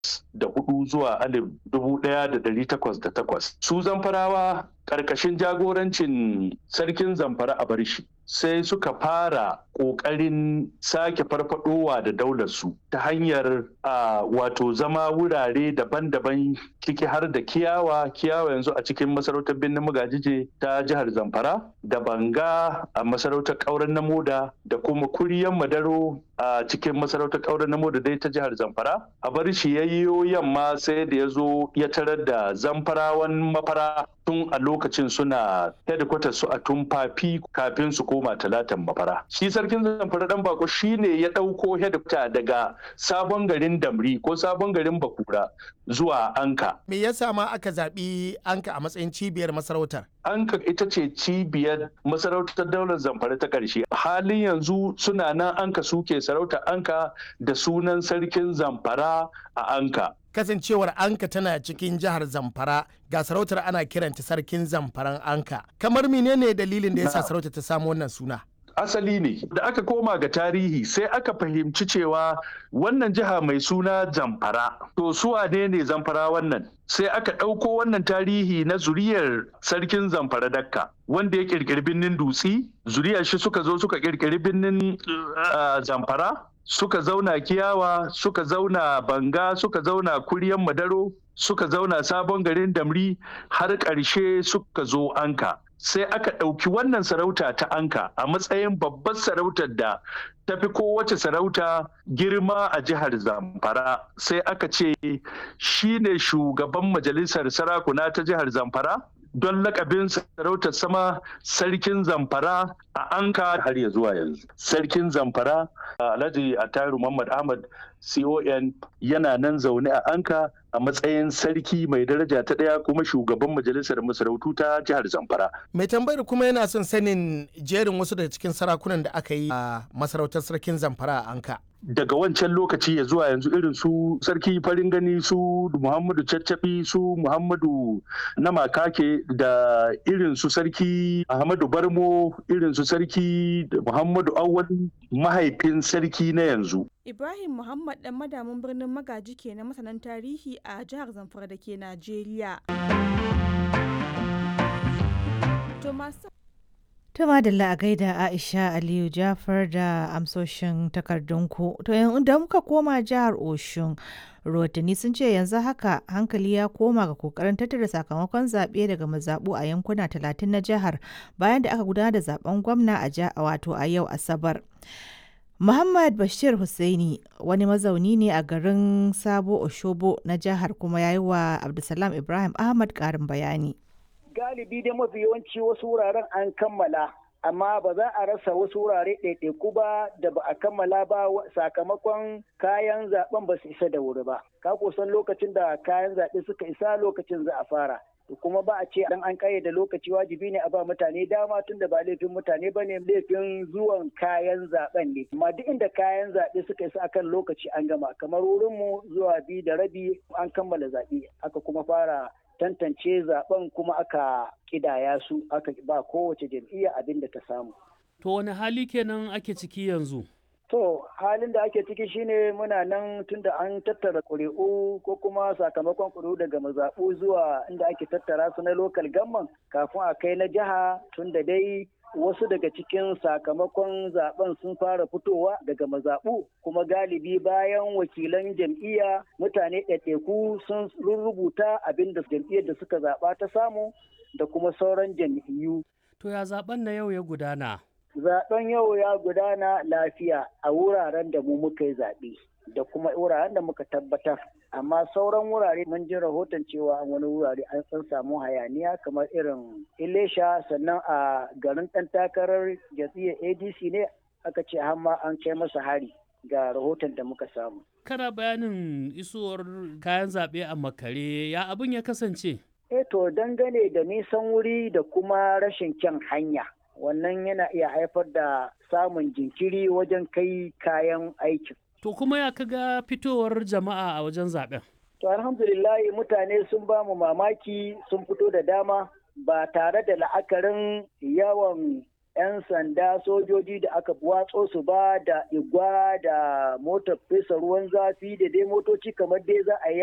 da hudu zuwa alif dubu ɗaya da ɗari takwas da takwas su zamfarawa ƙarƙashin jagorancin sarkin zamfara a barshi sai suka fara ƙoƙarin sake farfadowa da daularsu ta hanyar a wato zama wurare daban-daban ciki har da kiyawa kiyawa yanzu a cikin masarautar birnin magajije ta jihar zamfara da banga a masarautar ƙauren na moda da kuma kuriyan madaro a cikin masarautar ƙauren na moda dai ta jihar zamfara a bar shi yayyo yamma sai da ya zo ya tarar da zamfarawan mafara tun a lokacin suna headquarters su a tumfafi kafin su koma talatan mafara shi sarkin zamfara dan bako shine ya ɗauko headquarter daga sabon garin damri ko sabon garin bakura zuwa anka me yasa ma aka zaɓi anka a matsayin cibiyar masarautar anka ita ce cibiyar masarautar daular zamfara ta ƙarshe halin yanzu suna nan anka suke sarauta anka da sunan sarkin zamfara a anka kasancewar anka tana cikin jihar zamfara ga sarautar ana kiranta sarkin zamfaran anka kamar menene dalilin da yasa sarautar ta samu wannan suna asali ne da aka koma ga tarihi sai aka fahimci cewa wannan jiha mai suna zamfara to su wane ne zamfara wannan sai aka ɗauko wannan tarihi na zuriyar sarkin zamfara dakka wanda ya ƙirƙiri birnin dutsi zuriyar shi suka zo suka ƙirƙiri birnin zamfara suka zauna kiyawa suka zauna banga suka zauna kuryan madaro suka zauna sabon garin damri har ƙarshe suka zo anka sai aka ɗauki wannan sarauta ta anka a matsayin babbar sarautar da ta fi kowace sarauta girma a jihar zamfara sai aka ce shi ne shugaban majalisar sarakuna ta jihar zamfara don lakabin sarautar sama sarkin zamfara a anka har ya zuwa yanzu sarkin zamfara alhaji ataru muhammad ahmad con yana nan zaune a anka a matsayin sarki mai daraja ta ɗaya kuma shugaban majalisar masarautu ta jihar zamfara mai tambayar kuma yana son sanin jerin wasu daga cikin sarakunan da aka yi a masarautar sarkin zamfara a anka daga wancan lokaci ya zuwa yanzu irin su sarki farin gani su muhammadu caccabi su muhammadu na makake da irin su sarki ahmadu barmo irin su sarki muhammadu awwal mahaifin sarki na yanzu Ibrahim Muhammad dan madamin birnin Magaji ke na masanan tarihi a jihar Zamfara da ke Najeriya. To madalla a gaida Aisha Aliyu Jafar da amsoshin takardunku. To da muka koma jihar Oshun, rahotanni sun ce yanzu haka hankali ya koma ga kokarin tattara sakamakon zaɓe daga mazaɓu a yankuna talatin na jihar bayan da aka gudanar da zaben gwamna a wato a yau Asabar. Muhammad Bashir Hussaini wani mazauni ne a garin Sabo Oshobo na jihar kuma ya yi wa Abdulsalam Ibrahim Ahmad ƙarin bayani. Galibi dai mafi yawanci wasu wuraren an kammala, amma ba za a rasa wasu wurare ɗaiɗaiku ba da ba a kammala ba sakamakon kayan zaben ba su isa da wuri ba. Ka kusan lokacin da kayan zaɓe suka isa lokacin za a fara. kuma ba a ce dan an kayyade lokaci wajibi ne a ba mutane dama tun da ba laifin mutane ba ne laifin zuwan kayan zaben ne amma duk inda kayan zaɓe suka isa akan lokaci an gama kamar wurin mu zuwa biyu da rabi an kammala zaɓe aka kuma fara tantance zaben kuma aka kidaya su aka ba kowace jam'iyya abin da ta samu to wani hali kenan ake ciki yanzu To halin da ake ciki shine muna nan tunda an tattara ƙuri'u ko kuma sakamakon ƙuri'u daga mazaɓu zuwa inda ake tattara su na lokal gamman kafin a kai na jiha tunda dai wasu daga cikin sakamakon zaben sun fara fitowa daga mazaɓu kuma galibi bayan wakilan jam'iyya mutane ɗaiɗaiku sun rubuta abin da jam'iyyar da suka zaɓa ta samu da kuma sauran jam'iyyu. To ya zaben na yau ya gudana? Zaben yau ya gudana lafiya a wuraren da mu muka yi zaɓe da kuma wuraren da muka tabbatar. Amma sauran wurare mun ji rahoton cewa wani wurare an san samu hayaniya kamar irin Ilesha sannan a garin ɗan takarar jam'iyyar ADC ne aka ce hamma an kai masa hari ga rahoton da muka samu. Kana bayanin isowar kayan zaɓe a makare ya abin ya kasance? Eh to dangane da nisan wuri da kuma rashin kyan hanya. wannan yana iya haifar da samun jinkiri wajen kai kayan aikin. To kuma ya kaga fitowar jama'a a wajen zaben? To alhamdulillah mutane sun ba mu mamaki sun fito da dama ba tare da la'akarin yawan 'yan sanda sojoji da aka watso su ba da igwa da motar fesa ruwan zafi da dai motoci kamar dai za a yi